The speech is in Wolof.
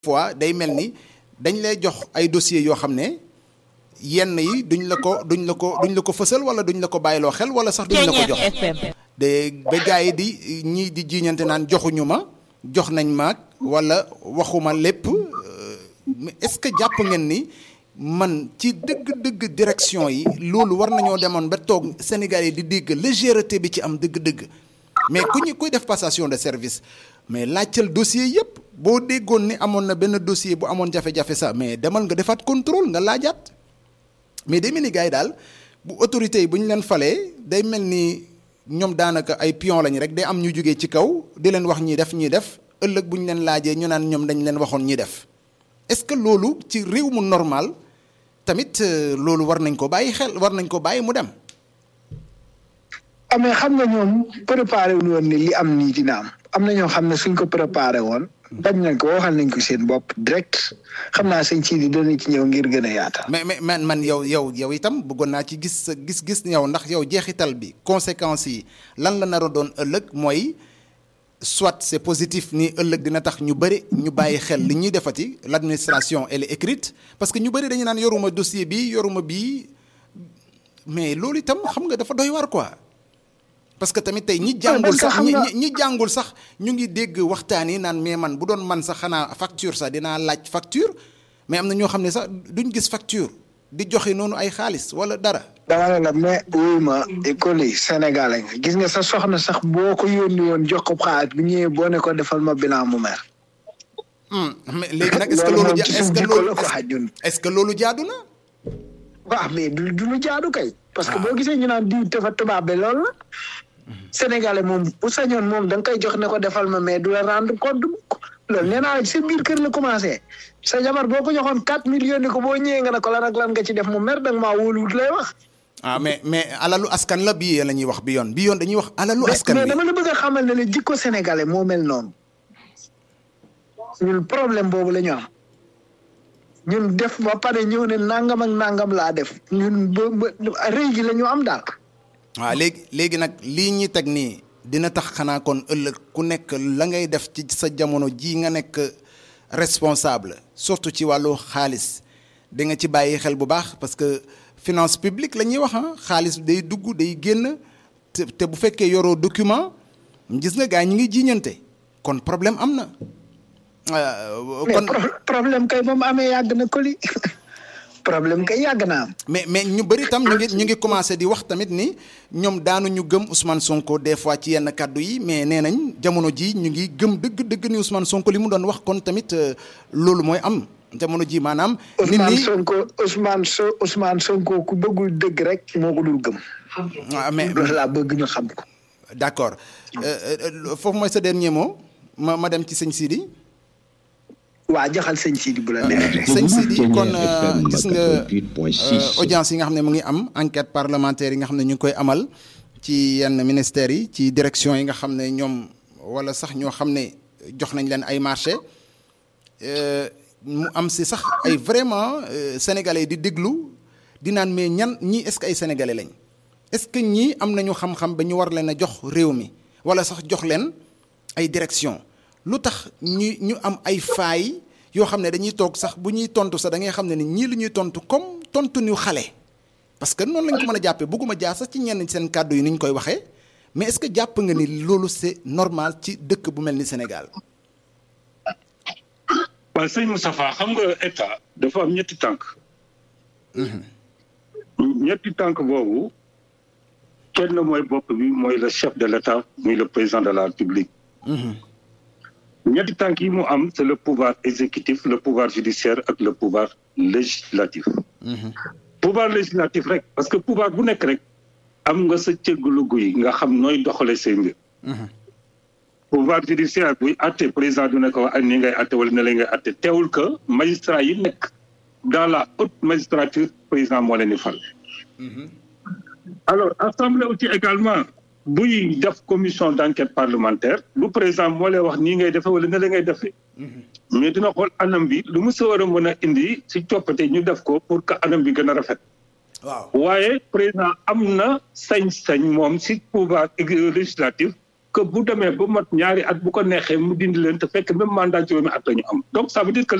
fois day mel ni dañ lay jox ay dossiers yoo xam ne yenn yi duñ la ko duñ la ko duñ la ko fësal wala duñ la ko bàyyiloo xel wala sax duñ la ko jox de ba gars yi di ñii di jiiñante naan joxuñu ma jox nañ maag wala waxuma lépp mais est-ce que jàpp ngeen ni man ci dëgg-dëgg direction yi loolu war nañoo demoon ba toog Sénégal yi di dégg légèreté bi ci am dëgg-dëgg mais ku ñu kuy def passation de service mais laajtal dossier yëpp boo déggoon ni amoon na benn dossier bu amoon jafe-jafe sax mais demal nga defaat contrôle nga laajaat mais day mel ni gars yi daal bu autorités yi bu ñu leen falee day mel ni ñoom daanaka ay pion lañ rek day am ñu jógee ci kaw di leen wax ñi def ñi def ëllëg bu ñu leen laajee ñu naan ñoom dañ leen waxoon ñi def est-ce que loolu ci réew mu normal tamit loolu war nañ ko bàyyi xel war nañ ko bàyyi mu dem. amee xam nga ñoom préparé wu woon ni li am nii dina am am na ñoo xam ne suñ ko préparé woon bañ nañ ko waxal nañ ko seen bopp direct xam naa sëñ Sidi dana ci ñëw ngir gën a yaatal. mais mais man man yow yow yow itam bëggoon naa ci gis sa gis-gis yow ndax yow jeexital bi conséquences yi lan la nar a doon ëllëg mooy soit c'est positif ni ëllëg dina tax ñu bëri ñu bàyyi xel li ñuy defati l'administration elle est écrite parce que ñu bëri dañu naan yoruma dossier bi yoruma bii mais loolu itam xam nga dafa doy war quoi. parce que tamit tey ñi jàngul sax ñi ñi jàngul sax ñu ngi dégg waxtaan yi naan mais man bu doon man sax xanaa facture sax dinaa laaj facture mais am na ñoo xam ne sax duñ gis facture di joxe noonu ay xaalis wala dara. dama ne la mais wuy ma école yi Sénégal nga gis nga sa soxna sax boo ko yónni woon jox ko xaalis bu ñëwee boo ne ko defal ma bilan mu mer. mais léegi nag est-ce que loolu est-ce que loolu est-ce que loolu jaadu na. waaw mais du du lu jaadu kay. parce que boo gisee ñu naan diw dafa tubaab bi loolu la. Sénégalais moom bu sañoon moom da nga koy jox ne ko defal ma mais du la rendre compte loolu nee naa sa biir kër la commencé sa jabar boo ko joxoon 4 millions ni ko boo ñëwee nga ne ko lan ak lan nga ci def mu mer da nga maa wóoluwut lay wax. ah mais mais alalu askan la bii la ñuy wax bi yoon bi yoon dañuy wax alalu askan mais dama la bëgg a xamal ne ne jikko sénégalais moo mel noonu ñun problème boobu la ñu am ñun def ba pare ñëw ne nangam ak nangam laa def ñun ba ba rëy gi la ñu am daal. waaw léegi léegi nag lii ñi teg nii dina tax xanaa kon ëllëg ku nekk la ngay def ci sa jamono ji nga nekk responsable surtout ci wàllu xaalis di nga ci bàyyi xel bu baax parce que finance publique la ñuy wax ah xaalis day dugg day génn te te bu fekkee yoroo document gis nga gars ñi ngi jiiñante kon problème am na. kon problème kay ba mu amee yàgg na koli problème kay yàgg naa am. mais mais ñu bëri tam ñu ngi ñu ngi commencé di wax tamit ni ñoom daanu ñu gëm Ousmane Sonko des fois ci yenn kàddu yi mais nee nañ jamono ji ñu ngi gëm dëgg dëgg ni Ousmane Sonko li mu doon wax kon tamit loolu mooy am jamono ji maanaam. nit ñi Ousmane Sonko Ousmane So Ousmane Sonko ku bëggul dëgg rek moo ko dul gëm. waaw mais loolu laa bëgg ñu xam ko. d'accord foofu mooy sa dernier mot ma ma dem ci sëñ Sidi. waa jaxal sëñ Sidi bu la neexee. sëñ Sidi kon gis nga audience yi nga xam ne mu ngi am enquête parlementaire yi nga xam ne ñu ngi koy amal ci yenn ministères yi ci direction yi nga xam ne ñoom wala sax ñoo xam ne jox nañ leen ay marché mu am si sax ay vraiment sénégalais di déglu di naan mais ñan ñii est-ce que ay sénégalais lañ est-ce que ñii am nañu xam-xam ba ñu war leen a jox réew mi wala sax jox leen ay direction lu tax ñu ñu am ay faay yoo xam ne dañuy toog sax bu ñuy tontu sax da ngay xam ne ni ñii lu ñuy tontu comme tontu ñu xale parce que noonu lañ ko mën a jàppee bëgguma jaar sax ci ñenn seen kàddu yi ni ñu koy waxee mais est-ce que jàpp nga ni loolu c'est normal ci dëkk bu mel ni Sénégal. waaw sëñ Moustapha xam nga état dafa am ñetti tànk. ñetti tànk boobu kenn mooy bopp bi mooy le chef de l'état muy le président de la République. ñetti tànk yi mu am c'est le pouvoir exécutif le pouvoir judiciaire ak le pouvoir législatif pouvoir législatif rek parce que pouvoir bu nekk rek am nga sa cëggalu guy nga xam nooy doxale say mbir pouvoir judiciaire buy atte président du nekk wax ak ni ngay atte wala ne la ngay atte teewul que magistrat yi nekk dans la haute magistrature président moo leen di fal alors assemblée aussi également buy def commission d'enquête parlementaire lu président moo lay wax nii ngay defee wala ne la ngay defee mais dina xool anam bi lu mu sa war a mën a indi si coppite ñu def ko pour que anam bi gën a rafet waaw waaye président am na sañ-sañ moom si pouvoir législatif que bu demee ba mot ñaari at bu ko neexee mu dindi leen te fekk même mandat juróomi at la ñu am donc ça veut dire que